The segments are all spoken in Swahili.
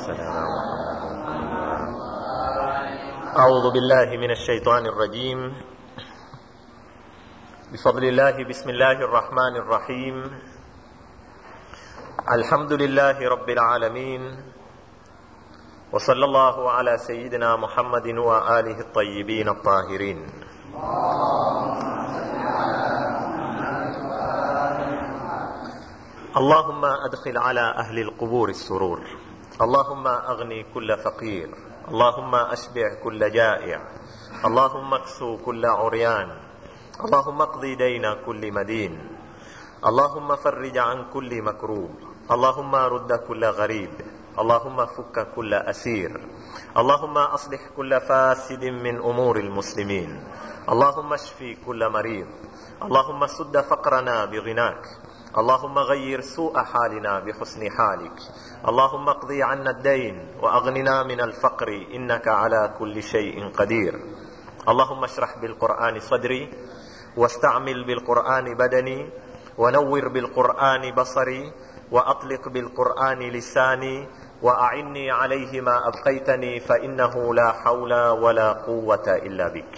صل على محمد أعوذ بالله من الشيطان الرجيم بفضل الله بسم الله الرحمن الرحيم الحمد لله رب العالمين وصلى الله على سيدنا محمد وآله الطيبين الطاهرين اللهم أدخل على أهل القبور السرور اللهم أغني كل فقير اللهم أشبع كل جائع اللهم اكسو كل عريان اللهم اقضي دين كل مدين اللهم فرج عن كل مكروب اللهم رد كل غريب اللهم فك كل أسير اللهم أصلح كل فاسد من أمور المسلمين اللهم اشفي كل مريض اللهم سد فقرنا بغناك اللهم غير سوء حالنا بحسن حالك اللهم اقضي عنا الدين واغننا من الفقر انك على كل شيء قدير اللهم اشرح بالقران صدري واستعمل بالقران بدني ونور بالقران بصري واطلق بالقران لساني واعني عليه ما ابقيتني فانه لا حول ولا قوه الا بك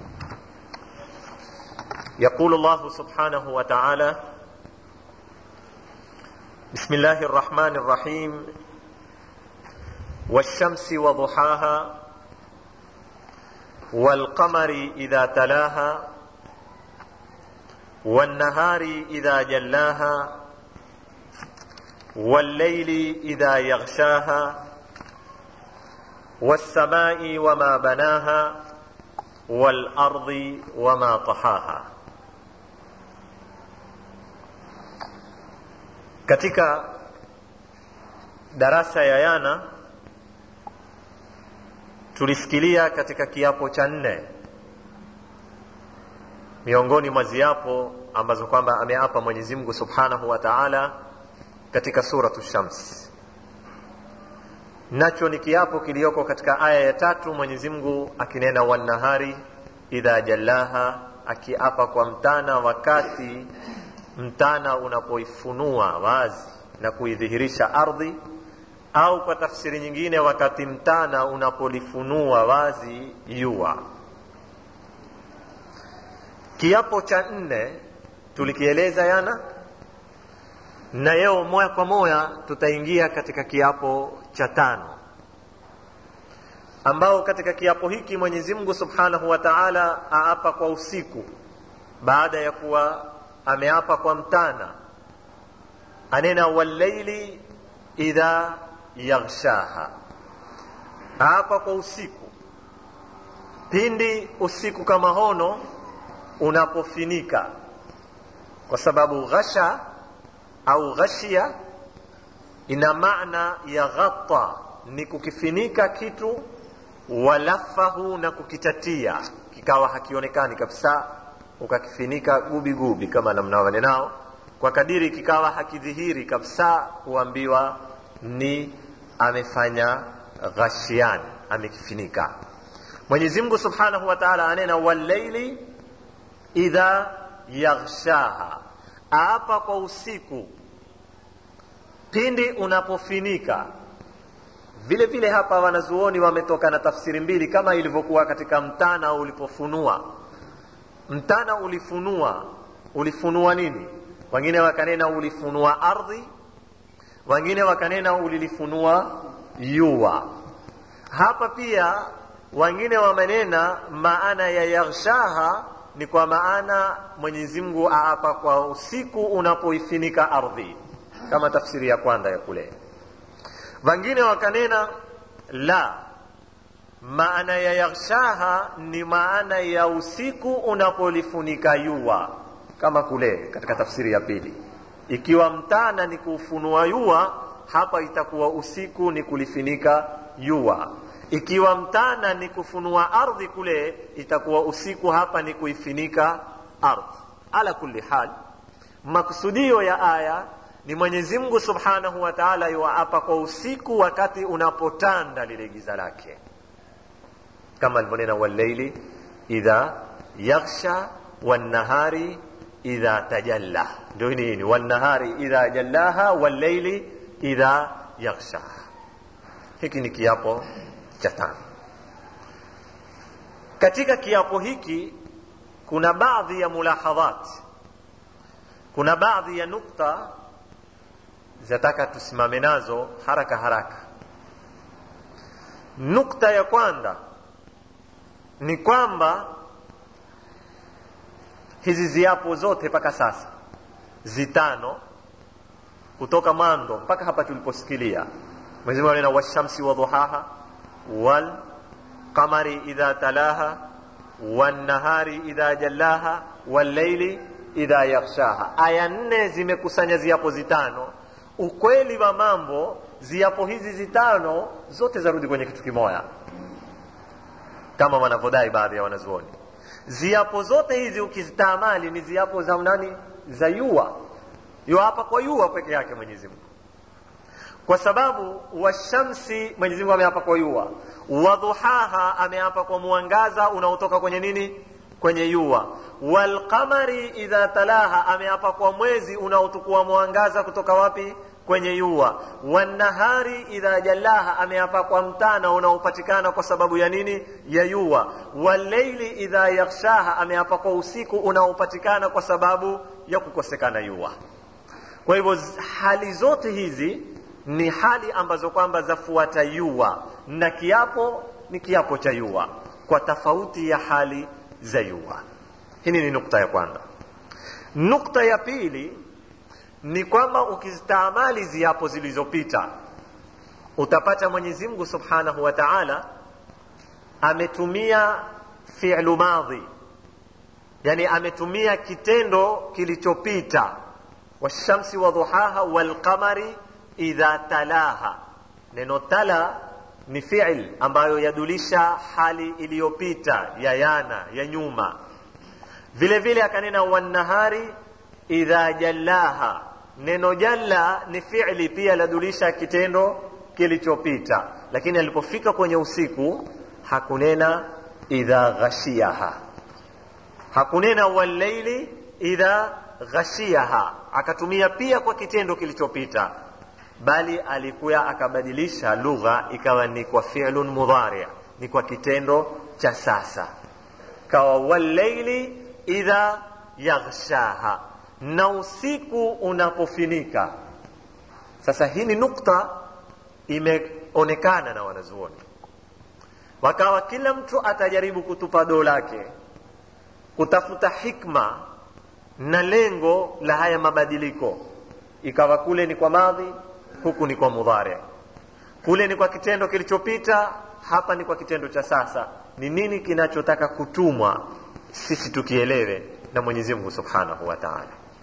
يقول الله سبحانه وتعالى بسم الله الرحمن الرحيم والشمس وضحاها والقمر اذا تلاها والنهار اذا جلاها والليل اذا يغشاها والسماء وما بناها والارض وما طحاها katika darasa ya yana tulisikilia katika kiapo cha nne miongoni mwa ziapo ambazo kwamba ameapa mwenyezi mungu subhanahu wa taala katika suratu shams nacho ni kiapo kiliyoko katika aya ya tatu mwenyezi mungu akinena wannahari idha jallaha akiapa kwa mtana wakati mtana unapoifunua wazi na kuidhihirisha ardhi au kwa tafsiri nyingine wakati mtana unapolifunua wazi jua kiapo cha nne tulikieleza yana na leo moya kwa moya tutaingia katika kiapo cha tano ambao katika kiapo hiki mwenyezi mungu subhanahu wa taala aapa kwa usiku baada ya kuwa ameapa kwa mtana anena wallaili idha yaghshaha aapa kwa usiku pindi usiku kama hono unapofinika kwa sababu ghasha au ghashia ina maana ya ghata ni kukifinika kitu walafahu na kukitatia kikawa hakionekani kabisa ukakifinika gubi gubi kama namna wanenao kwa kadiri kikawa hakidhihiri kabisa huambiwa ni amefanya ghashian amekifinika mwenyezi mungu subhanahu wa taala anena wallaili idha yaghshaha aapa kwa usiku pindi unapofinika vile vile hapa wanazuoni wametoka na tafsiri mbili kama ilivyokuwa katika mtana ulipofunua mtana ulifunua ulifunua nini wengine wakanena ulifunua ardhi wengine wakanena ulilifunua yua hapa pia wengine wamenena maana ya yaghshaha ni kwa maana mwenyezi mungu aapa kwa usiku unapoifinika ardhi kama tafsiri ya kwanza ya kule wengine wakanena la maana ya yaghshaha ni maana ya usiku unapolifunika yua kama kule katika tafsiri ya pili ikiwa mtana ni kufunua yua hapa itakuwa usiku ni kulifinika yua ikiwa mtana ni kufunua ardhi kule itakuwa usiku hapa ni kuifinika ardhi ala kulli hal maksudio ya aya ni mwenyezi mungu subhanahu wa taala yuwaapa kwa usiku wakati unapotanda lile giza lake kama alivyonena walleili idha yaghsha wannahari idha tajalla ndio nini wannahari idha jallaha walleili idha yaghshaha hiki ni kiapo cha tano katika kiapo hiki kuna baadhi ya mulahadhat kuna baadhi ya nukta zataka tusimame nazo haraka haraka nukta ya kwanza ni kwamba hizi ziapo zote mpaka sasa zitano kutoka mwanzo mpaka hapa tuliposikilia Mwenyezi Mungu anena washamsi wa dhuhaha wal qamari idha talaha wan nahari idha jallaha wal layli idha yaghshaha. Aya nne zimekusanya ziapo zitano. Ukweli wa mambo, ziapo hizi zitano zote zarudi kwenye kitu kimoya, kama wanavyodai baadhi ya wanazuoni. Ziapo zote hizi ukizitaamali ni ziapo za nani? Za yua, yua hapa kwa yua peke yake Mwenyezi Mungu kwa sababu washamsi Mwenyezi Mungu ameapa kwa yua, wadhuhaha ameapa kwa mwangaza unaotoka kwenye nini? Kwenye yua. Walqamari idha talaha ameapa kwa mwezi unaotukua mwangaza kutoka wapi? Kwenye yua. Wannahari idha jallaha ameapa kwa mtana unaopatikana kwa sababu ya nini? Ya yua. Walleili idha yaghshaha ameapa kwa usiku unaopatikana kwa sababu ya kukosekana yua. Kwa hivyo hali zote hizi ni hali ambazo kwamba zafuata yua na kiapo ni kiapo cha yua kwa tofauti ya hali za yua. Hii ni nukta ya kwanza. Nukta ya pili ni kwamba ukizitaamali ziapo zilizopita utapata Mwenyezi Mungu Subhanahu wa Ta'ala ametumia fi'lu madhi, yani ametumia kitendo kilichopita, washamsi wa dhuhaha walqamari idha talaha. Neno tala ni fi'il ambayo yadulisha hali iliyopita ya yana ya nyuma. Vile vile akanena wannahari idha jallaha. Neno jalla ni fi'li pia ladulisha kitendo kilichopita, lakini alipofika kwenye usiku hakunena idha ghashiyaha, hakunena walleili idha ghashiyaha, akatumia pia kwa kitendo kilichopita bali alikuya akabadilisha lugha ikawa ni kwa fi'lun mudhari, ni kwa kitendo cha sasa, kawa walleili idha yaghshaha, na usiku unapofinika. Sasa hii ni nukta imeonekana na wanazuoni, wakawa kila mtu atajaribu kutupa doo lake kutafuta hikma na lengo la haya mabadiliko, ikawa kule ni kwa madhi huku ni kwa mudhari, kule ni kwa kitendo kilichopita, hapa ni kwa kitendo cha sasa. Ni nini kinachotaka kutumwa sisi tukielewe na Mwenyezi Mungu Subhanahu wa Ta'ala?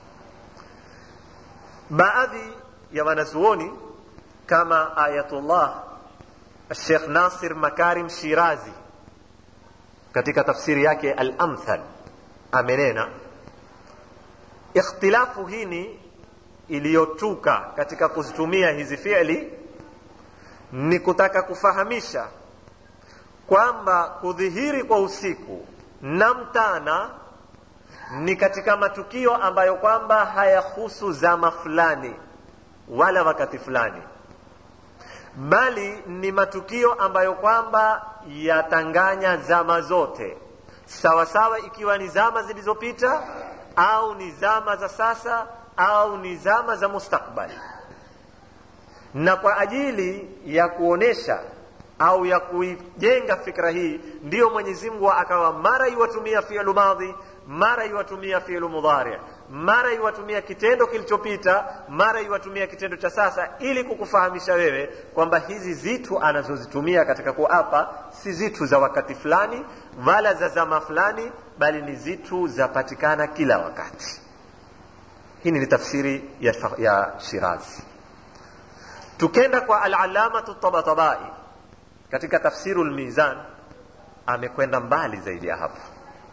Baadhi ya wanazuoni kama Ayatullah Sheikh Nasir Makarim Shirazi katika tafsiri yake Al-Amthal amenena ikhtilafu hini iliyotuka katika kuzitumia hizi fi'li ni kutaka kufahamisha kwamba kudhihiri kwa usiku na mtana ni katika matukio ambayo kwamba hayahusu zama fulani wala wakati fulani, bali ni matukio ambayo kwamba yatanganya zama zote, sawa sawa, ikiwa ni zama zilizopita au ni zama za sasa au ni zama za mustakbali. Na kwa ajili ya kuonesha au ya kuijenga fikra hii, ndiyo Mwenyezi Mungu akawa mara iwatumia fi'lu madhi, mara iwatumia fi'lu mudhari, mara iwatumia kitendo kilichopita, mara iwatumia kitendo cha sasa, ili kukufahamisha wewe kwamba hizi zitu anazozitumia katika kuapa si zitu za wakati fulani wala za zama fulani, bali ni zitu zapatikana kila wakati. Hii ni tafsiri ya, ya Shirazi. Tukenda kwa Al-Allamatu Tabatabai katika tafsiru Al-Mizan amekwenda mbali zaidi ya hapo,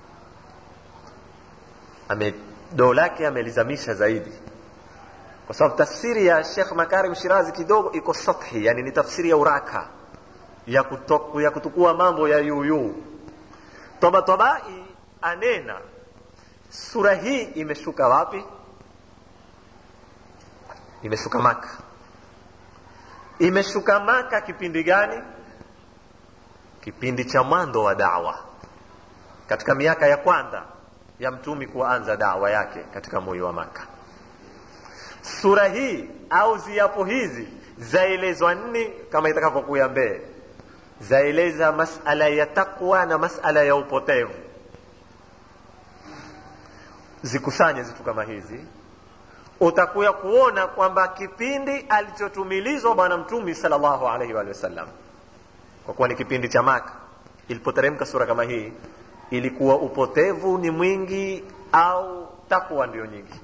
ame doo lake amelizamisha zaidi, kwa sababu tafsiri ya Sheikh Makarim Shirazi kidogo iko sathi, yani ni tafsiri ya uraka ya, kutoku, ya kutukua mambo ya yuyu. Tabatabai anena sura hii imeshuka wapi? imeshuka Maka imeshuka maka kipindi gani kipindi cha mwanzo wa dawa katika miaka ya kwanza ya mtumi kuanza dawa yake katika moyo wa maka sura hii au ziapo hizi zaelezwa nini kama itakavyokuya mbele zaeleza masala ya takwa na masala ya upotevu zikusanye zitu kama hizi utakuya kuona kwamba kipindi alichotumilizwa bwana mtumi salllahu alaihi wa sallam kwa kuwa ni kipindi cha maka ilipoteremka sura kama hii ilikuwa upotevu ni mwingi au takwa ndio nyingi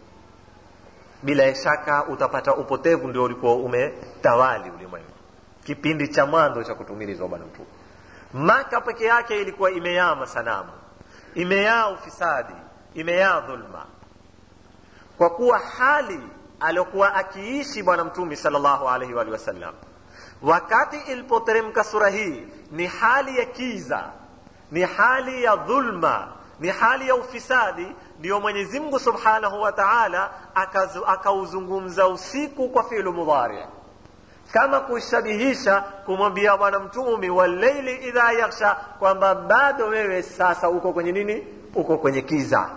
bila shaka utapata upotevu ndio ulikuwa umetawali ulimwengu kipindi cha mwanzo cha kutumilizwa bwana mtume maka peke yake ilikuwa imeyaa masanamu imeyaa ufisadi imeyaa dhulma kwa kuwa hali aliyokuwa akiishi bwana mtume salllahu alaihi waalihi wasallam wakati ilipoteremka sura hii ni hali ya kiza ni hali ya dhulma ni hali ya ufisadi ndiyo mwenyezi mungu subhanahu wa taala akauzungumza usiku kwa filu mudhari kama kuishabihisha kumwambia bwana mtumi waleili idha yaksha kwamba bado wewe sasa uko kwenye nini uko kwenye kiza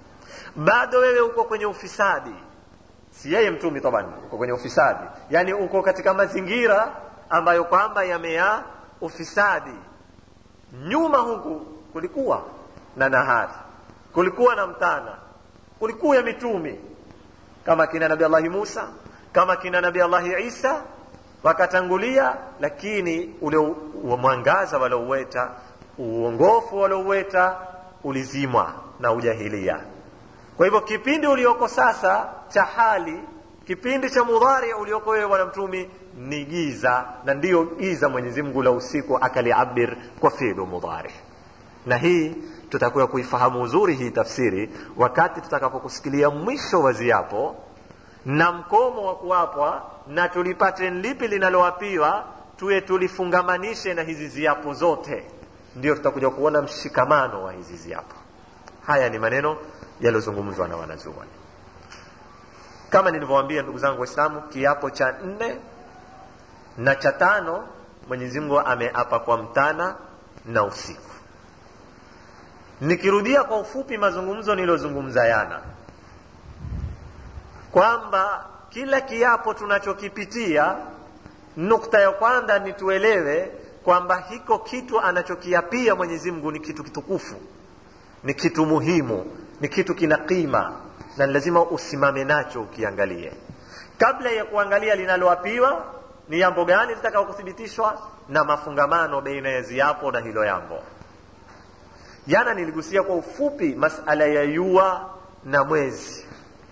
bado wewe uko kwenye ufisadi si yeye mtumi taban uko kwenye ufisadi yani uko katika mazingira ambayo kwamba yamea ufisadi nyuma huku kulikuwa na nahari kulikuwa na mtana kulikuwa ya mitumi kama kina nabi allahi musa kama kina nabi allahi isa wakatangulia lakini ule mwangaza walouweta uongofu walouweta ulizimwa na ujahilia kwa hivyo kipindi ulioko sasa cha hali kipindi cha mudhari ulioko wewe bwana mtumi ni giza na ndiyo giza mwenyezi mungu la usiku akaliabir kwa filu mudhari na hii tutakuwa kuifahamu uzuri hii tafsiri wakati tutakapokusikilia mwisho wa ziapo na mkomo wa kuwapwa na tulipate lipi linalowapiwa tuwe tulifungamanishe na hizi ziapo zote ndio tutakuja kuona mshikamano wa hizi ziapo haya ni maneno yaliyozungumzwa na wanazuoni kama nilivyowaambia ndugu zangu waislamu kiapo cha nne na cha tano mwenyezi mungu ameapa kwa mtana na usiku nikirudia kwa ufupi mazungumzo niliyozungumza yana kwamba kila kiapo tunachokipitia nukta ya kwanza ni tuelewe kwamba hiko kitu anachokiapia mwenyezi mungu ni kitu kitukufu ni kitu muhimu ni kitu kina qima na lazima usimame nacho ukiangalie kabla ya kuangalia linaloapiwa ni jambo gani litakao kuthibitishwa na mafungamano baina ya ziapo na hilo jambo jana niligusia kwa ufupi masala ya yua na mwezi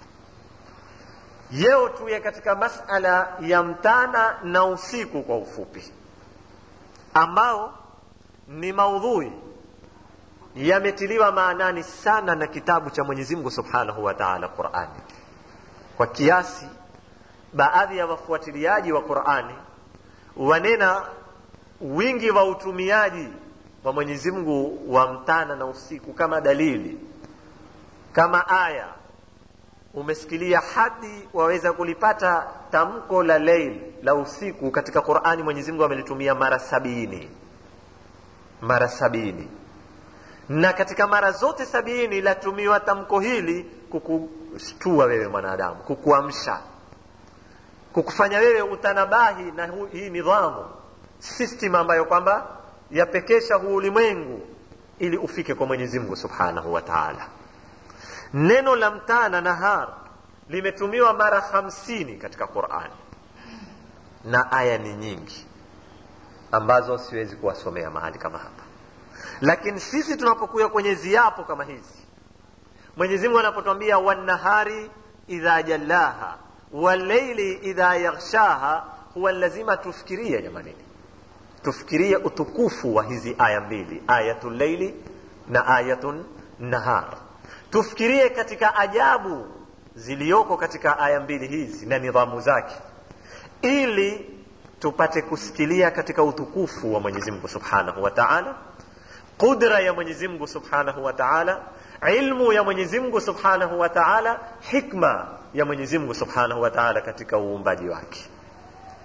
leo tuye katika masala ya mtana na usiku kwa ufupi ambao ni maudhui yametiliwa maanani sana na kitabu cha mwenyezi mungu subhanahu wa taala qurani kwa kiasi baadhi ya wafuatiliaji wa qurani wanena wingi wa utumiaji wa mwenyezi mungu wa mtana na usiku kama dalili kama aya umesikilia hadi waweza kulipata tamko la leil la usiku katika qurani mwenyezi mungu amelitumia mara sabini mara sabini na katika mara zote sabini latumiwa tamko hili kukushtua wewe mwanadamu kukuamsha kukufanya wewe utanabahi na hu, hii nidhamu system ambayo kwamba yapekesha huu ulimwengu ili ufike kwa mwenyezi mungu subhanahu wa taala neno la mtana nahar limetumiwa mara hamsini katika qurani na aya ni nyingi ambazo siwezi kuwasomea mahali kama hapa lakini sisi tunapokuya kwenye ziapo kama hizi mwenyezi mungu anapotwambia wannahari idha jallaha waleili idha yaghshaha huwa lazima tufikirie jamanini tufikirie utukufu wa hizi aya mbili ayatu leili na ayatun nahar tufikirie katika ajabu ziliyoko katika aya mbili hizi na nidhamu zake ili tupate kusikilia katika utukufu wa mwenyezi mungu subhanahu wa taala qudra ya mwenyezi mungu subhanahu wa taala ilmu ya mwenyezi mungu subhanahu wa taala hikma ya mwenyezi mungu subhanahu wa taala katika uumbaji wake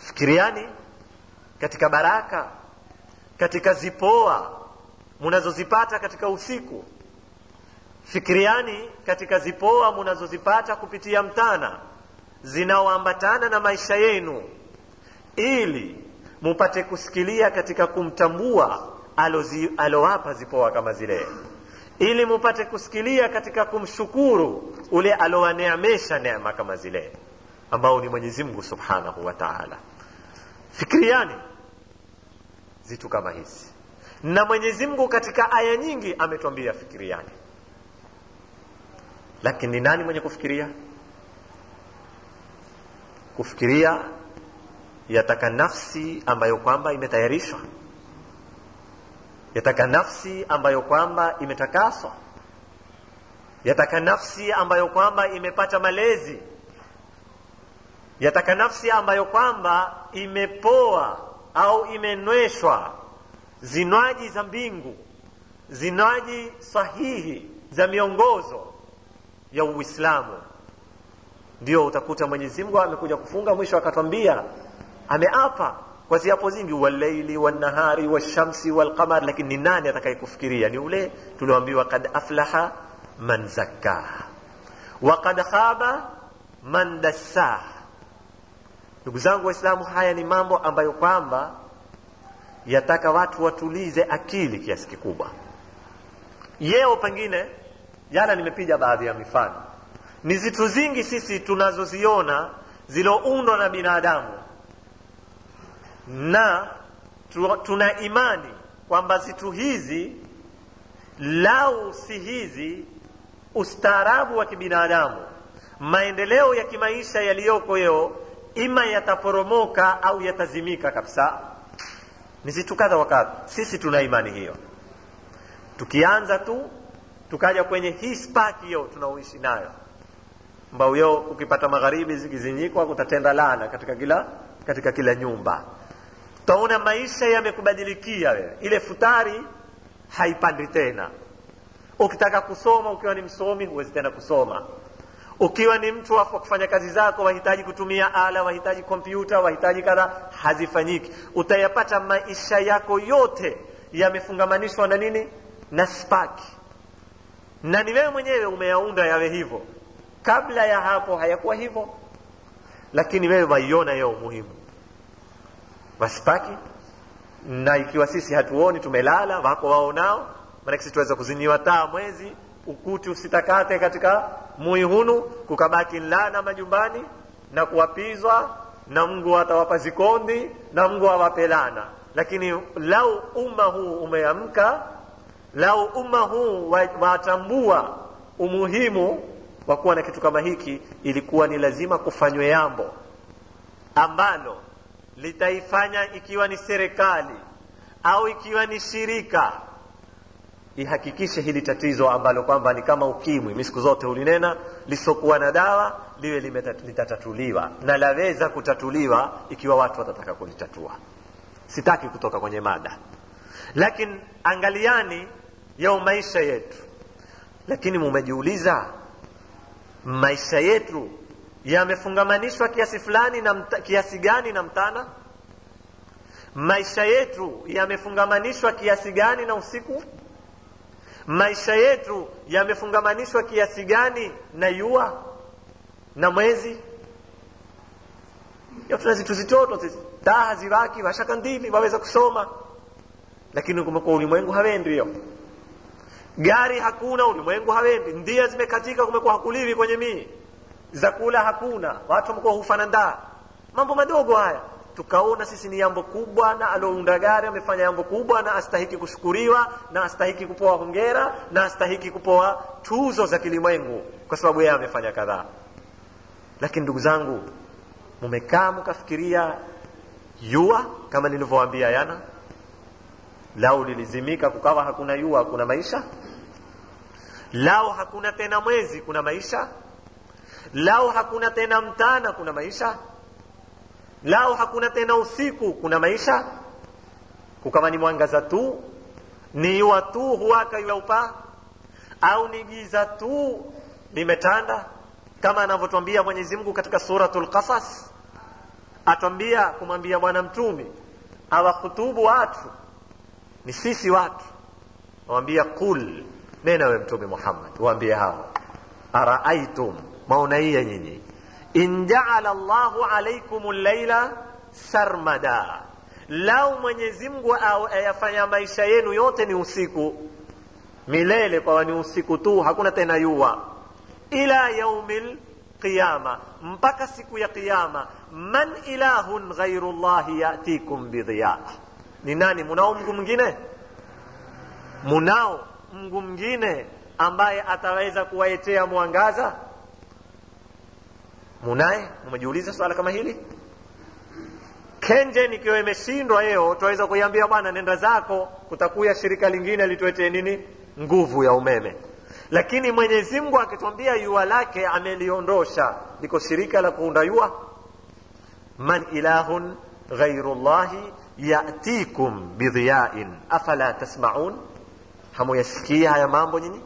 fikiriani katika baraka katika zipoa munazozipata katika usiku fikiriani katika zipoa munazozipata kupitia mtana zinaoambatana na maisha yenu ili mupate kusikilia katika kumtambua alozi, alowapa zipoa kama zile ili mupate kusikilia katika kumshukuru ule alowaneemesha neema kama zile ambao ni mwenyezi mungu subhanahu wa taala fikiriani zitu kama hizi na mwenyezi mungu katika aya nyingi ametwambia fikiriani lakini ni nani mwenye kufikiria kufikiria yataka nafsi ambayo kwamba imetayarishwa yataka nafsi ambayo kwamba imetakaswa yataka nafsi ambayo kwamba imepata malezi yataka nafsi ambayo kwamba imepoa au imenweshwa zinywaji za mbingu zinywaji sahihi za miongozo ya uislamu ndio utakuta mwenyezi mungu amekuja kufunga mwisho akatwambia ameapa kwa ziapo zingi walaili wanahari washamsi walqamar lakini ni nani atakayekufikiria ni ule tulioambiwa kad aflaha man zakkaha wa kad khaba man dassaha ndugu zangu waislamu haya ni mambo ambayo kwamba yataka watu watulize akili kiasi kikubwa yeo pengine jana nimepiga baadhi ya mifano ni zitu zingi sisi tunazoziona ziloundwa na binadamu na tu, tuna imani kwamba zitu hizi lau si hizi ustaarabu wa kibinadamu maendeleo ya kimaisha yaliyoko leo ima yataporomoka au yatazimika kabisa ni zitu kadha wakadha sisi tuna imani hiyo tukianza tu tukaja kwenye hii spark hiyo tunaoishi nayo ambao hiyo ukipata magharibi zikizinyikwa kutatenda laana katika kila katika kila nyumba utaona maisha yamekubadilikia wewe ile futari haipandi tena ukitaka kusoma ukiwa ni msomi huwezi tena kusoma ukiwa ni mtu wa kufanya kazi zako wahitaji kutumia ala wahitaji kompyuta wahitaji kadha hazifanyiki utayapata maisha yako yote yamefungamanishwa na nini na spaki na ni wewe mwenyewe umeyaunda yawe hivyo kabla ya hapo hayakuwa hivyo lakini wewe waiona yao umuhimu waspaki na ikiwa sisi hatuoni tumelala wako waonao maanake sisi tuweza kuziniwa taa mwezi ukuti usitakate katika mui hunu kukabaki lana majumbani na kuwapizwa na mungu atawapa zikondi na mungu awape lana lakini lau umma huu umeamka lau umma huu watambua umuhimu wa kuwa na kitu kama hiki ilikuwa ni lazima kufanywe yambo ambalo litaifanya ikiwa ni serikali au ikiwa ni shirika ihakikishe hili tatizo ambalo kwamba ni kama ukimwi mi siku zote ulinena lisokuwa na dawa liwe litatatuliwa na laweza kutatuliwa ikiwa watu watataka kulitatua sitaki kutoka kwenye mada lakini angaliani yao maisha yetu lakini mumejiuliza maisha yetu yamefungamanishwa kiasi fulani na mta, kiasi gani na mtana maisha yetu yamefungamanishwa kiasi gani na usiku maisha yetu yamefungamanishwa kiasi gani na yua na mwezi yo tuna zitu zitoto sisi taa haziraki washaka ndili waweza kusoma lakini kumekuwa ulimwengu hawendi hiyo gari hakuna ulimwengu hawendi ndia zimekatika kumekuwa hakuliwi kwenye mii zakula hakuna watu wamekuwa hufana ndaa mambo madogo haya tukaona sisi ni jambo kubwa na alounda gari amefanya jambo kubwa na astahiki kushukuriwa na astahiki kupoa hongera na astahiki kupoa tuzo za kilimwengu kwa sababu yeye amefanya kadhaa lakini ndugu zangu mumekaa mkafikiria yua kama nilivyowaambia yana lau lilizimika kukawa hakuna yua kuna maisha lao hakuna tena mwezi kuna maisha lao hakuna tena mtana kuna maisha lao hakuna tena usiku kuna maisha kukawa ni mwangaza tu ni yua tu huwaka yaupa au ni giza tu limetanda kama anavyotwambia mwenyezi mungu katika suratul qasas atwambia kumwambia bwana mtumi awakhutubu watu ni sisi watu awambia qul nena we mtume muhammad waambie hao araaitum maunaiya nyinyi in jaala llahu alaikum llaila sarmada lau mwenyezi mungu ayafanya maisha yenu yote ni usiku milele kwawa ni usiku tu hakuna tena yua ila yaumi lqiyama mpaka siku ya qiyama man ilahun ghairu llahi yatikum bidhiya ni nani munao mngu mwingine munao mngu mwingine ambaye ataweza kuwaetea mwangaza munaye umejiuliza swala kama hili kenje nikiwa imeshindwa yeo twaweza kuiambia bwana nenda zako kutakuya shirika lingine lituetee nini nguvu ya umeme lakini mwenyezi mungu akitwambia yua lake ameliondosha liko shirika la kuunda yua man ilahun ghairu llahi yatikum bidhiyain afala tasmaun hamuyasikia haya mambo nyinyi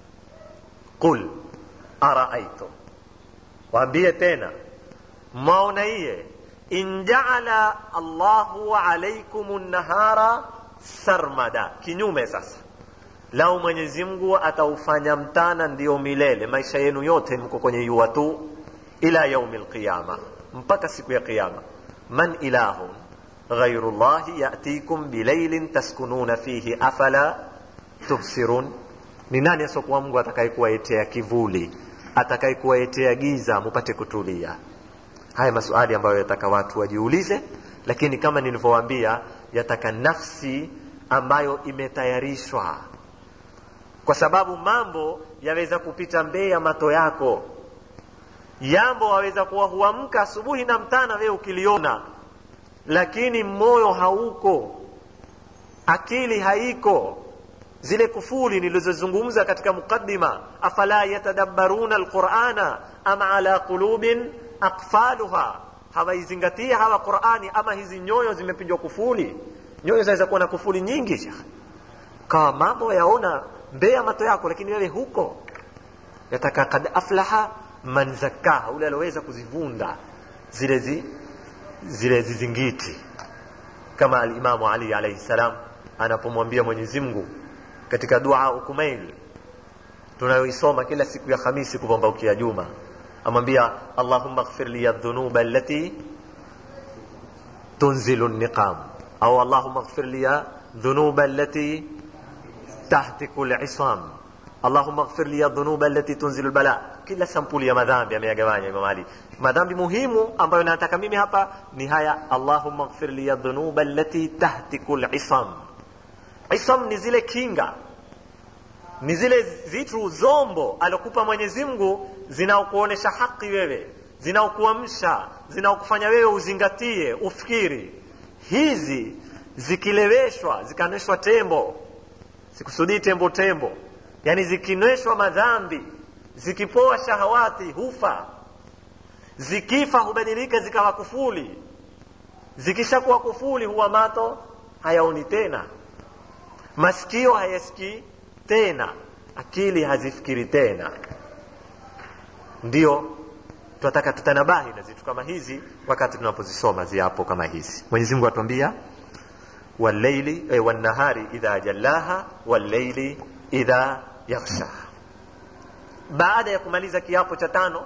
qul araaitum waambie tena mwaonaiye in jaala allahu alaikum nahara sarmada kinyume sasa lau mwenyezi mungu ataufanya mtana ndio milele maisha yenu yote mko kwenye yua tu ila yaumi lqiyama mpaka siku ya qiyama man ilahun ghairu llahi yatikum bilailin taskununa fihi afala tubsirun ni nani asiokuwa mungu atakayekuwaetea kivuli atakayekuwaetea giza mupate kutulia haya masuali ambayo yataka watu wajiulize lakini kama nilivyowaambia yataka nafsi ambayo imetayarishwa kwa sababu mambo yaweza kupita mbee ya mato yako jambo waweza kuwa huamka asubuhi na mtana wewe ukiliona lakini moyo hauko akili haiko zile kufuli nilizozungumza katika muqaddima afala yatadabbaruna alqurana am ala qulubin aqfaluha hawaizingatia hawa qurani ama hizi nyoyo zimepinjwa kufuli nyoyo zaweza kuwa na kufuli nyingi shekh kawa mambo yaona mbee ya mato yako lakini wewe huko yataka kad aflaha man zakaha ule alioweza kuzivunda zile zi, zile zizingiti kama alimamu ali alaihi salam anapomwambia mwenyezi mungu katika dua ukumail tunayoisoma kila siku ya khamisi kupambaukia juma amwambia allahumma ighfir li dhunuba allati tunzilu niqam au allahumma ighfir li dhunuba allati tahtiku lisam allahumma ighfir li dhunuba allati tunzilu lbala kila sampuli ya madhambi ameyagawanya imam ali madhambi muhimu ambayo nataka mimi hapa ni haya allahumma ighfir li dhunuba allati tahtiku lisam isam ni zile kinga ni zile vitu zombo alokupa mwenyezi mungu zinaokuonesha haki wewe zinaokuamsha zinaokufanya wewe uzingatie ufikiri hizi zikileweshwa zikaneshwa tembo sikusudii tembo tembo yani zikinweshwa madhambi zikipoa shahawati hufa zikifa hubadilika zikawa kufuli zikishakuwa kufuli huwa mato hayaoni tena masikio hayasikii tena akili hazifikiri tena ndio tunataka tutanabahi na zitu kama hizi wakati tunapozisoma ziapo kama hizi mwenyezi mungu atuambia walleili eh, wannahari idha jallaha walleili idha yaghshaha baada ya kumaliza kiapo cha tano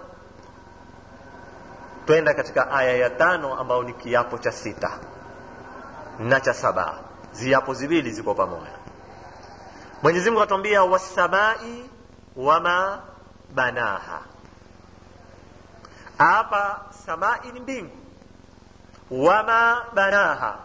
twenda katika aya ya tano ambayo ni kiapo cha sita na cha saba ziapo ziwili ziko pamoja mwenyezi mungu atuambia wassamai wama banaha hapa samai ni mbingu wama banaha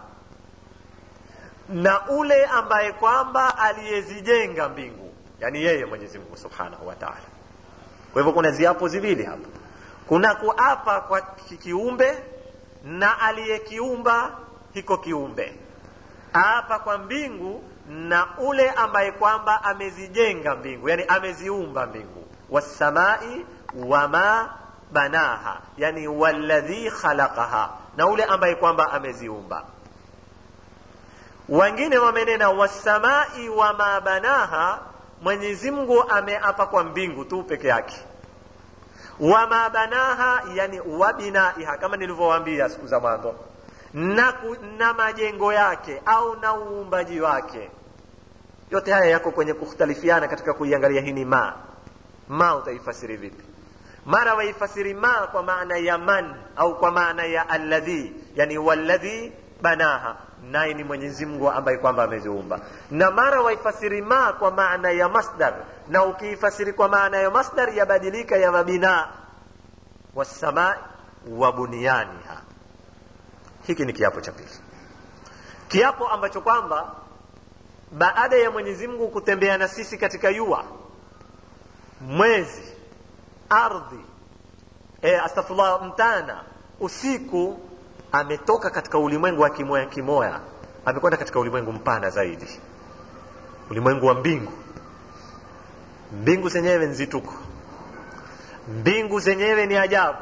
na ule ambaye kwamba aliyezijenga mbingu yani yeye mwenyezi mungu subhanahu wa taala kwa hivyo kuna ziapo ziwili hapa kuna kuapa kwa kiumbe na aliyekiumba hiko kiumbe apa kwa mbingu na ule ambaye kwamba amezijenga mbingu yani ameziumba mbingu wassamai wama banaha yani walladhi khalaqaha na ule ambaye kwamba ameziumba wengine wamenena wassamai wama banaha mwenyezi mungu ameapa kwa mbingu tu peke yake wama banaha yani wabinaiha kama nilivyowaambia siku za mwanzo na, ku, na majengo yake au na uumbaji wake yote haya yako kwenye kukhtalifiana katika kuiangalia hii ni ma ma utaifasiri vipi mara waifasiri ma kwa maana ya man au kwa maana ya alladhi yani walladhi banaha naye ni mwenyezi mungu ambaye kwamba ameziumba na mara waifasiri ma kwa maana ya masdar na ukiifasiri kwa maana ya masdar yabadilika ya mabina wassamai wa bunyaniha hiki ni kiapo cha pili kiapo ambacho kwamba baada ya mwenyezi mungu kutembea na sisi katika yua mwezi ardhi e, astafullah mtana usiku ametoka katika ulimwengu wa kimoya kimoya amekwenda katika ulimwengu mpana zaidi ulimwengu wa mbingu mbingu zenyewe nzituko mbingu zenyewe ni ajabu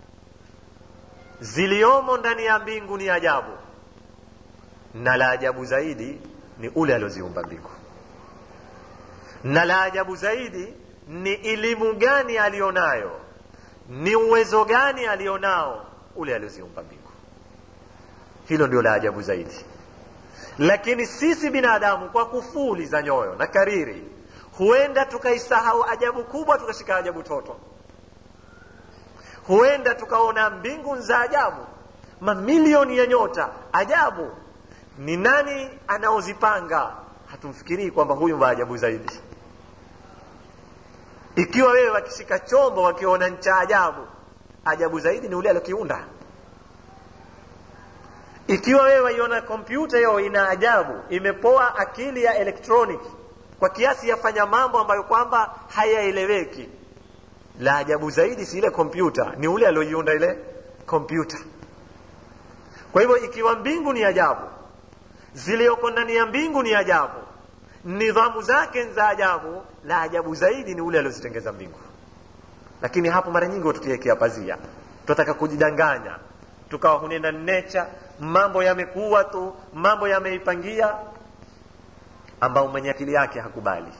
ziliomo ndani ya mbingu ni ajabu na la ajabu zaidi ni ule alioziumba mbingu na la ajabu zaidi ni elimu gani alionayo ni uwezo gani alionao ule alioziumba mbingu hilo ndio la ajabu zaidi lakini sisi binadamu kwa kufuli za nyoyo na kariri huenda tukaisahau ajabu kubwa tukashika ajabu toto huenda tukaona mbingu za ajabu mamilioni ya nyota ajabu ni nani anaozipanga hatumfikirii kwamba huyu wa ajabu zaidi ikiwa wewe wakishika chombo wakiona ncha ajabu ajabu zaidi ni ule aliokiunda ikiwa wewe waiona kompyuta hiyo ina ajabu imepoa akili ya electronic kwa kiasi yafanya mambo ambayo kwamba hayaeleweki la ajabu zaidi si ile kompyuta ni ule alioiunda ile kompyuta kwa hivyo ikiwa mbingu ni ajabu ziliyoko ndani ya mbingu ni ajabu nidhamu zake za ajabu la ajabu zaidi ni ule aliozitengeza mbingu lakini hapo mara nyingi tukiwekea pazia tunataka kujidanganya tukawa hunena nature mambo yamekuwa tu mambo yameipangia ambao mwenye akili yake hakubali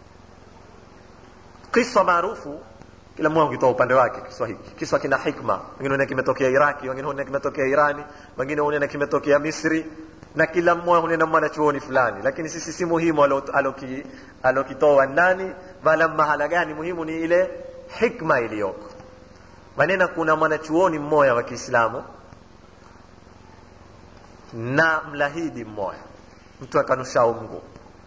kisa maarufu kila mmoja ukitoa upande wake kiswa hiki kiswa kina hikma wengine huona kimetokea iraki wengine huona kimetokea irani wengine huona kimetokea misri na kila mmoja hunena mwanachuoni fulani lakini sisi si muhimu alokitoa nani wala mahala gani muhimu ni ile hikma iliyoko manena kuna mwanachuoni mmoja wa kiislamu na mlahidi mmoja mtu akanusha mungu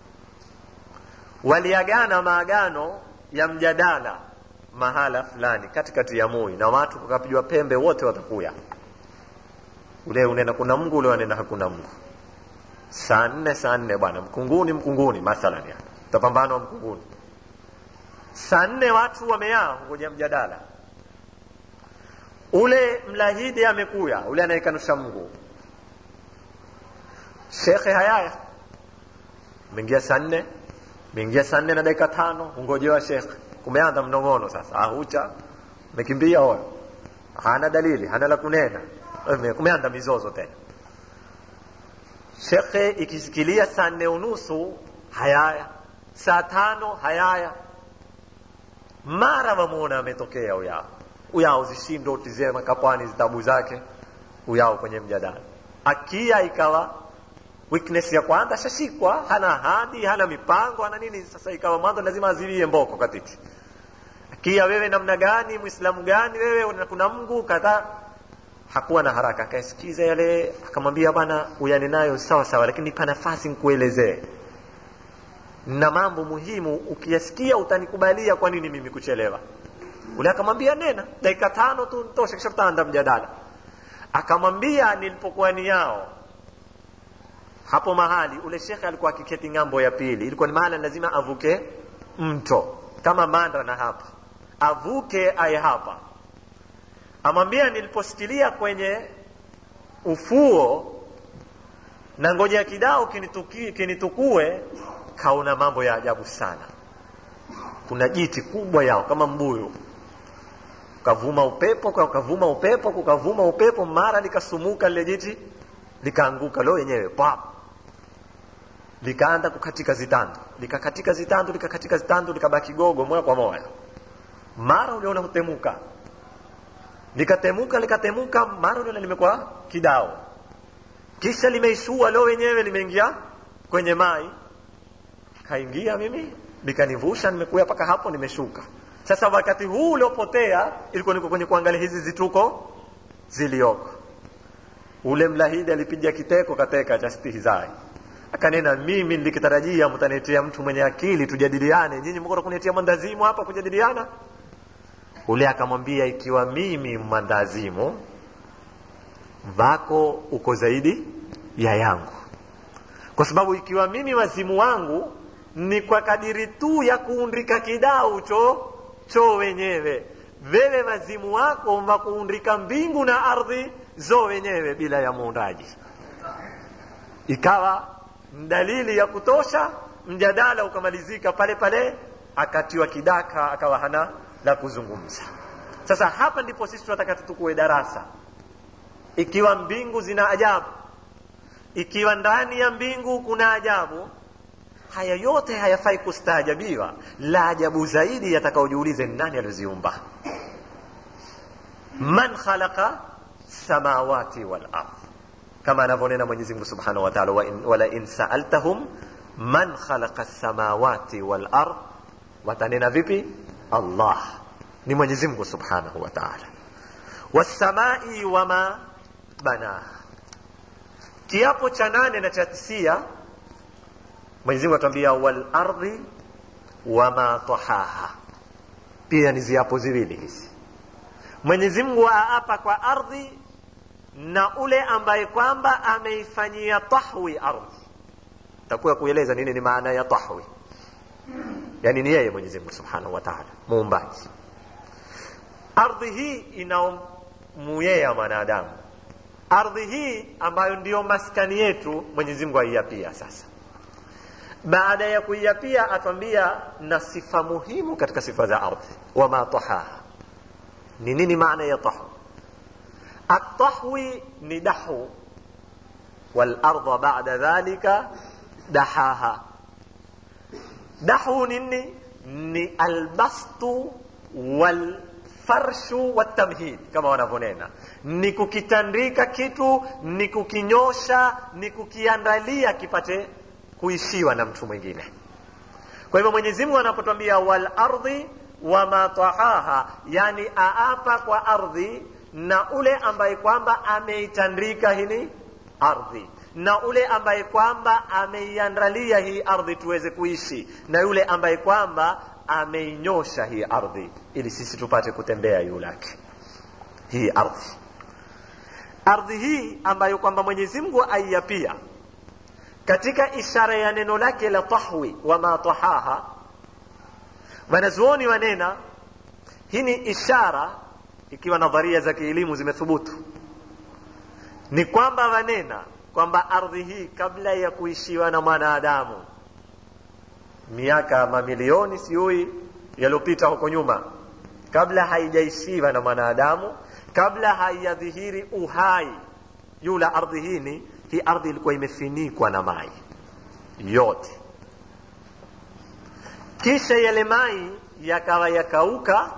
waliagana maagano ya mjadala mahala fulani katikati ya mui na watu wakapigwa pembe wote watakuya ule unena kuna mungu ule wanena hakuna mungu saa nne saa nne bwana mkunguni mkunguni mathalan yani utapambana wa mkunguni saa nne watu wameyaa ngoja mjadala ule mlahidi amekuya ule anayekanusha mungu shekhe hayaya umeingia saa nne umeingia saa nne na dakika tano ungojewa shekhe kumeanza mnong'ono sasa ahucha umekimbia hoyo hana dalili hana la kunena kumeanza mizozo tena shekhe ikisikilia saa nne unusu hayaya saa tano hayaya mara wamuona ametokea uyao uyao zishindo utizie makapwani zitabu zake uyao kwenye mjadala akia ikawa weakness ya kwanza shashikwa hana hadi hana mipango hana nini sasa ikawa mwanzo lazima aziwie mboko katiti akia wewe namna gani mwislamu gani wewe kuna mungu kadhaa hakuwa na haraka akaisikiza yale akamwambia bwana uyane nayo sawa sawa lakini nipa nafasi nikuelezee na mambo muhimu ukiyasikia utanikubalia kwa nini mimi kuchelewa ule akamwambia nena dakika tano tu tosha kisha tutaanda mjadala akamwambia nilipokuwa ni yao hapo mahali ule shekhe alikuwa akiketi ng'ambo ya pili ilikuwa ni mahala lazima avuke mto kama manda na hapa avuke aye hapa amwambia niliposikilia kwenye ufuo na ngojea kidao kinituki, kinitukue kaona mambo ya ajabu sana kuna jiti kubwa yao kama mbuyu ukavuma upepo ukavuma upepo kukavuma upepo mara likasumuka lile jiti likaanguka lo yenyewe pap likaanza kukatika zitandu likakatika zitandu likakatika zitandu likabaki gogo moja kwa moja mara uliona hutemuka likatemuka likatemuka mara lile limekuwa kidao kisha limeishua lo wenyewe limeingia kwenye mai kaingia mimi likanivusha nimekuya mpaka hapo nimeshuka sasa wakati huu uliopotea ilikuwa niko kwenye kuangalia hizi zituko zilioko ule mlahidi alipiga kiteko kateka cha stihizai akanena mimi nilikitarajia mtaniletea mtu mwenye akili tujadiliane nyinyi mko kuniletea mandazimu hapa kujadiliana ule akamwambia ikiwa mimi mandazimu vako uko zaidi ya yangu kwa sababu ikiwa mimi wazimu wangu ni kwa kadiri tu ya kuundika kidau cho cho wenyewe wewe wazimu wako wakuundika mbingu na ardhi zo wenyewe bila ya muundaji ikawa dalili ya kutosha mjadala ukamalizika pale pale akatiwa kidaka akawa hana la kuzungumza sasa hapa ndipo sisi tunataka tutukue darasa ikiwa mbingu zina ajabu ikiwa ndani ya mbingu kuna ajabu haya yote hayafai kustaajabiwa la ajabu zaidi yatakaojiulize nani alioziumba man khalaqa samawati wal ardh kama anavyonena mwenyezi mungu subhanahu wa taala wala in saaltahum man khalaqa samawati wal ardh watanena vipi allah ni mwenyezi mungu subhanahu wa taala wassamai wama banaha kiapo cha nane na cha tisia mwenyezi mungu atuambia wal ardhi wama tahaha pia ni ziapo ziwili hizi mwenyezi mungu aapa kwa ardhi na ule ambaye kwamba ameifanyia tahwi ardhi takuwa kueleza nini ni maana ya tahwi yani ni yeye mwenyezi mungu subhanahu wa taala muumbaji ardhi hii inaomuyea mwanadamu ardhi hii ambayo ndiyo maskani yetu mwenyezi mungu aiapia sasa baada ya kuiapia atwambia na sifa muhimu katika sifa za ardhi wama tahaha ni nini maana ya tahwi الطحوي ندحو والأرض بعد ذلك دحاها دحو نني ni albastu walfarshu watamhid kama wanavyonena ni kukitandika kitu ni kukinyosha ni kukiandalia kipate kuishiwa na mtu mwingine kwa hivyo mwenyezi mungu anapotwambia walardhi wama tahaha yani aapa kwa ardhi na ule ambaye kwamba ameitandika hili ardhi na ule ambaye kwamba ameiandalia hii ardhi tuweze kuishi na yule ambaye kwamba ameinyosha hii ardhi ili sisi tupate kutembea juu lake hii ardhi ardhi hii ambayo kwamba mwenyezi mungu aiapia katika ishara ya neno lake la tahwi wama tahaha wanazuoni wanena hii ni ishara ikiwa nadharia za kielimu zimethubutu ni kwamba wanena kwamba ardhi hii kabla ya kuishiwa na mwanadamu miaka mamilioni sijui yaliyopita huko nyuma kabla haijaishiwa na mwanadamu kabla haijadhihiri uhai yula ardhi hini hii ardhi ilikuwa imefinikwa na mai yote kisha yale mai yakawa yakauka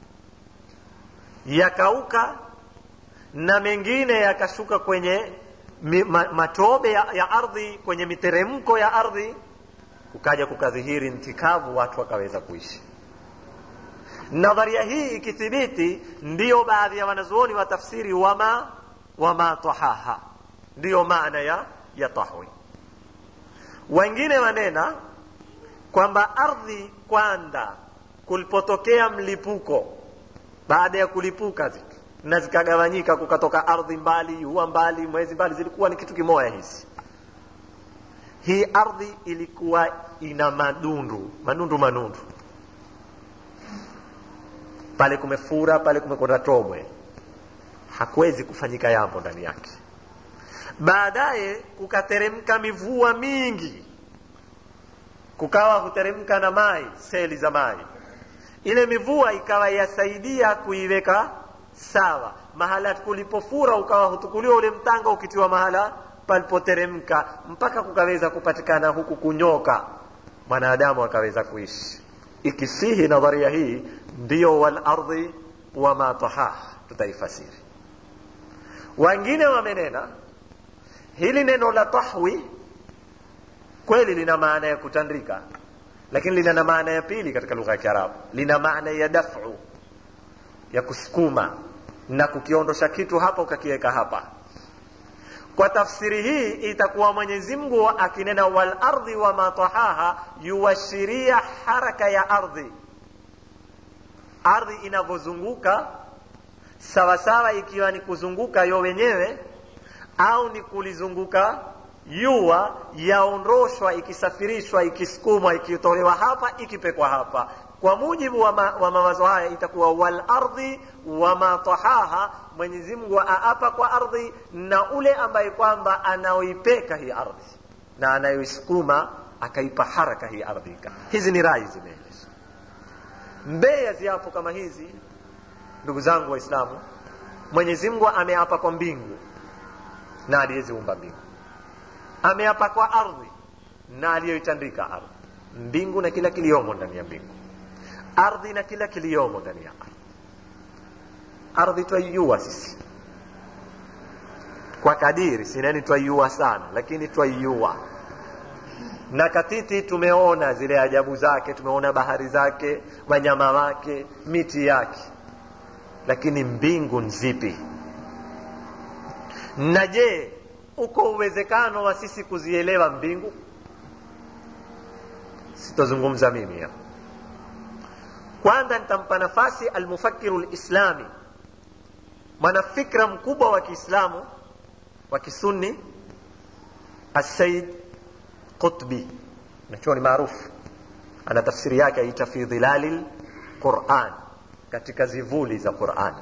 yakauka na mengine yakashuka kwenye mi, ma, matobe ya, ya ardhi kwenye miteremko ya ardhi kukaja kukadhihiri ntikavu watu wakaweza kuishi nadharia hii ikithibiti ndiyo baadhi ya wanazuoni wa tafsiri wama wama tahaha ndiyo maana ya ya tahwi wengine wanena kwamba ardhi kwanza kulipotokea mlipuko baada ya kulipuka zitu na zikagawanyika kukatoka ardhi mbali huwa mbali mwezi mbali zilikuwa ni kitu kimoya hizi hii ardhi ilikuwa ina madundu manundu manundu pale kumefura pale kumekwenda tobwe hakuwezi kufanyika yambo ndani yake baadaye kukateremka mivua mingi kukawa huteremka na mai seli za mai ile mivua ikawa yasaidia kuiweka sawa mahala kulipofura ukawa hutukuliwa ule mtanga ukitiwa mahala palipoteremka mpaka kukaweza kupatikana huku kunyoka mwanadamu akaweza kuishi ikisihi nadharia hii ndiyo walardhi wama tahah tutaifasiri wengine wamenena hili neno la tahwi kweli lina maana ya kutandika lakini lina na maana ya pili katika lugha ya kiarabu lina maana ya dafu ya kusukuma na kukiondosha kitu hapa ukakiweka hapa kwa tafsiri hii itakuwa mwenyezi mungu akinena wal ardhi wama tahaha yuashiria haraka ya ardhi ardhi inavyozunguka sawasawa ikiwa ni kuzunguka yo wenyewe au ni kulizunguka yua yaondoshwa ikisafirishwa ikisukumwa ikitolewa hapa ikipekwa hapa kwa mujibu wa, ma, wa mawazo haya itakuwa wal ardhi wama tahaha mwenyezi mungu aapa kwa ardhi na ule ambaye kwamba anaoipeka hii ardhi na anayoisukuma akaipa haraka hii ardhi hizi ni rai zimeelezwa mbeya ziapo kama hizi ndugu zangu waislamu mwenyezi mungu ameapa kwa mbingu na aliyeziumba mbingu ameapa kwa ardhi na aliyoitandika ardhi mbingu na kila kiliomo ndani ya mbingu ardhi na kila kiliomo ndani ya ardhi ardhi twaiua sisi kwa kadiri sinani twaiua sana lakini twaiua na katiti tumeona zile ajabu zake tumeona bahari zake wanyama wake miti yake lakini mbingu nzipi na je uko uwezekano wa sisi kuzielewa mbingu sitozungumza mimi hapa kwanza nitampa nafasi almufakiru lislami mwanafikra mkubwa wa kiislamu wa kisunni assaid qutbi nachuo ni maarufu ana tafsiri yake aita fi dhilali lquran katika zivuli za qurani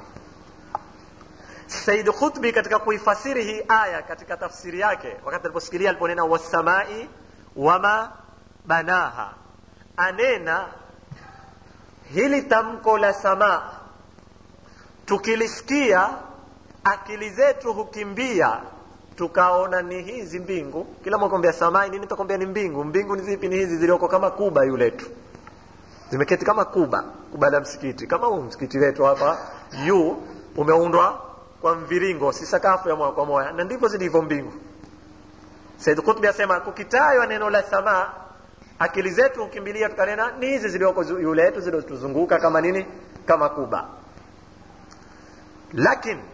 said qutbi katika kuifasiri hii aya katika tafsiri yake wakati aliposikilia aliponena wassamai wama banaha anena hili tamko la samaa tukilisikia akili zetu hukimbia tukaona ni hizi mbingu kila mwakwambia samai nini takwambia ni mbingu mbingu ni zipi ni hizi zilioko kama kuba yuletu zimeketi kama kuba kuba la msikiti kama huu msikiti wetu hapa juu umeundwa kwa mviringo si sakafu ya moja kwa moja na ndivyo zilivyo mbingu said kutbi asema kukitajwa neno la samaa akili zetu hukimbilia tukanena ni hizi zilioko yule yetu zilizotuzunguka kama nini kama kuba lakini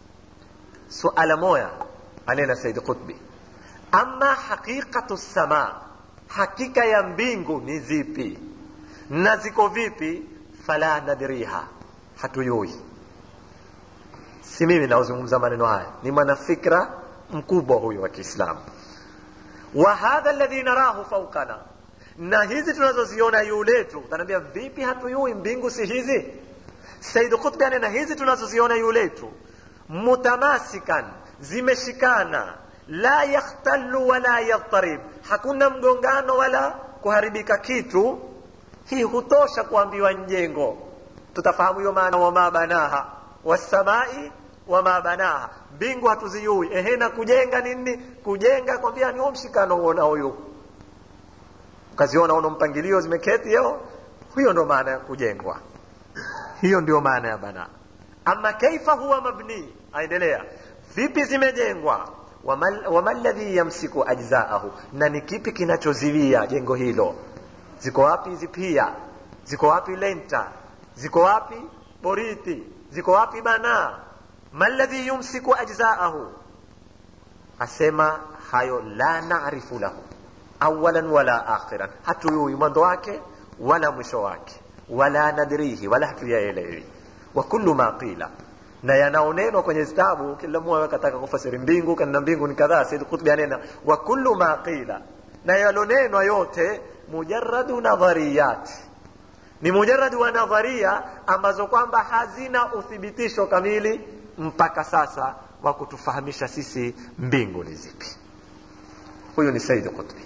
suala moya anena said qutbi ama haqiqatu sama hakika ya mbingu ni zipi na ziko vipi fala nadriha hatuyui si mimi naozungumza maneno haya ni mwanafikra mkubwa huyu wa kiislamu wa hadha alladhi narahu faukana na hizi tunazoziona juu letu utaniambia vipi hatuyui mbingu si hizi said qutbi anena hizi tunazoziona juu letu mutamasikan zimeshikana la yakhtallu wala yadtarib hakuna mgongano wala kuharibika kitu hii hutosha kuambiwa njengo tutafahamu hiyo maana wama banaha wasamai wama banaha mbingu hatuzijui ehe na kujenga nini kujenga kwambia ni huo mshikano uona huyu ukaziona uno mpangilio zimeketi yo hiyo ndo maana ya kujengwa hiyo ndio maana ya bana ama kaifa huwa mabni aendelea vipi zimejengwa wama ladhi yamsiku ajzaahu na ni kipi kinachoziwia jengo hilo ziko wapi hizi pia ziko wapi lenta ziko wapi boriti ziko wapi bana maladhi yumsiku ajzaahu asema hayo la narifu lahu awalan wala akhiran hatuyui mwanzo wake wala mwisho wake wala nadrihi wala hatuyaelewi wa kullu ma qila na yanaonenwa kwenye zitabu kila mmoja akataka kufasiri mbingu kana mbingu ni kadhaa said qutbi anena wa kullu ma qila na yalonenwa yote mujarradu nadhariyat ni mujarradu wa nadharia ambazo kwamba hazina uthibitisho kamili mpaka sasa wa kutufahamisha sisi mbingu ni zipi huyu ni said qutbi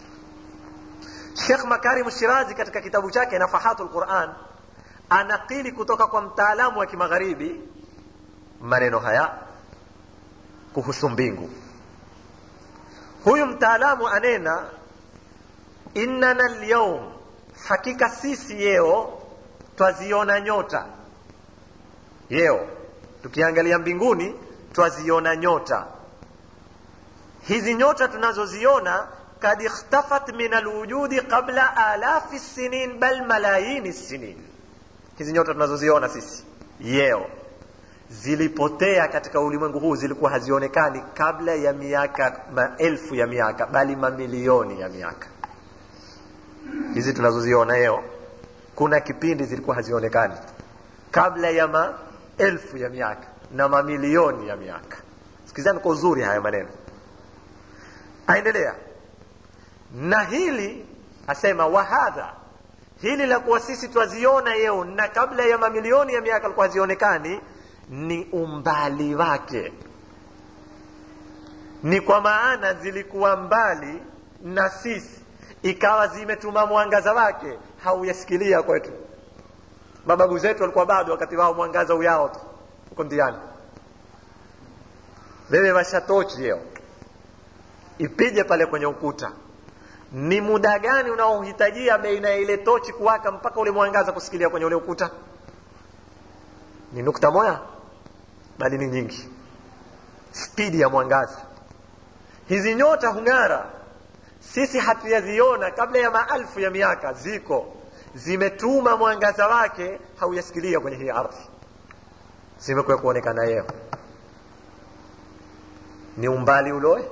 Sheikh Makarim Shirazi katika kitabu chake Nafahatul Quran anakili kutoka kwa mtaalamu wa kimagharibi maneno haya kuhusu mbingu. Huyu mtaalamu anena innana alyawm, hakika sisi yeo twaziona nyota yeo tukiangalia mbinguni twaziona nyota hizi nyota tunazoziona kad ikhtafat min alwujudi qabla alafi sinin bal malayini sinin hizi nyota tunazoziona sisi yeo zilipotea katika ulimwengu huu zilikuwa hazionekani kabla ya miaka maelfu ya miaka bali mamilioni ya miaka hizi tunazoziona leo kuna kipindi zilikuwa hazionekani kabla ya maelfu ya miaka na mamilioni ya miaka sikizani kwa uzuri haya maneno aendelea na hili asema wahadha hili la kuwa sisi twaziona yeo na kabla ya mamilioni ya miaka alikuwa hazionekani ni umbali wake ni kwa maana zilikuwa mbali na sisi ikawa zimetuma mwangaza wake hauyasikilia kwetu mababu zetu walikuwa bado wakati wao mwangaza uyao tu uko ndiani wewe washatochi leo ipige pale kwenye ukuta ni muda gani unaohitajia baina ya ile tochi kuwaka mpaka ule mwangaza kusikilia kwenye ule ukuta ni nukta moja bali ni nyingi spidi ya mwangaza hizi nyota hung'ara sisi hatuyaziona kabla ya maelfu ya miaka ziko zimetuma mwangaza wake hauyasikilia kwenye hii ardhi zimekuwa kuonekana yeo ni umbali uloe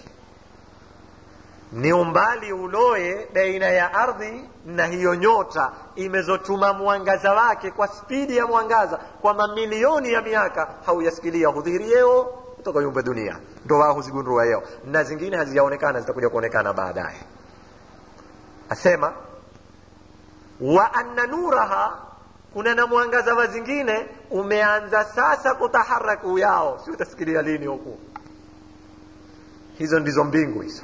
ni umbali uloe baina ya ardhi na hiyo nyota imezotuma mwangaza wake kwa spidi ya mwangaza kwa mamilioni ya miaka hauyasikilia hudhihiri yeo kutoka yumbe dunia ndo wao huzigundua yeo na zingine hazijaonekana zitakuja kuonekana baadaye asema wa anna nuraha kuna na mwangaza wa zingine umeanza sasa kutaharaku yao si utasikilia lini huku hizo ndizo mbingu hizo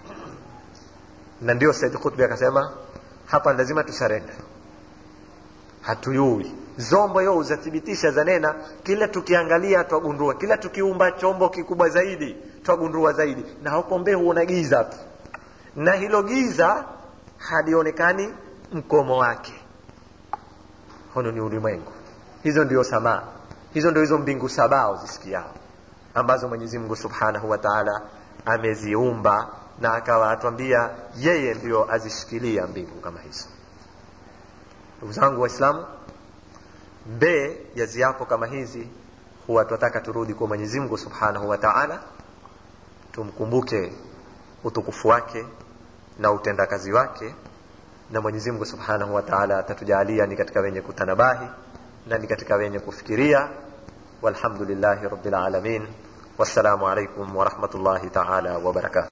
na ndio Said Qutbi akasema hapa lazima tusarenda hatuyui zombo yo uzathibitisha zanena kila tukiangalia twagundua kila tukiumba chombo kikubwa zaidi twagundua zaidi na huko mbee huona giza tu na hilo giza halionekani mkomo wake hono ni ulimwengu hizo ndio samaa hizo ndio hizo mbingu sabao zisikiao ambazo mwenyezi mungu subhanahu wa taala ameziumba na akawa atwambia yeye ndio azishikilia mbingu kama hizo ndugu zangu waislamu mbee ya ziapo kama hizi huwa tunataka turudi kwa mwenyezi mungu subhanahu wa taala tumkumbuke utukufu wake na utendakazi wake na mwenyezi mungu subhanahu wa taala atatujalia ni katika wenye kutanabahi na ni katika wenye kufikiria walhamdulillahi rabbil alamin wassalamu alaikum warahmatullahi taala wabarakatuh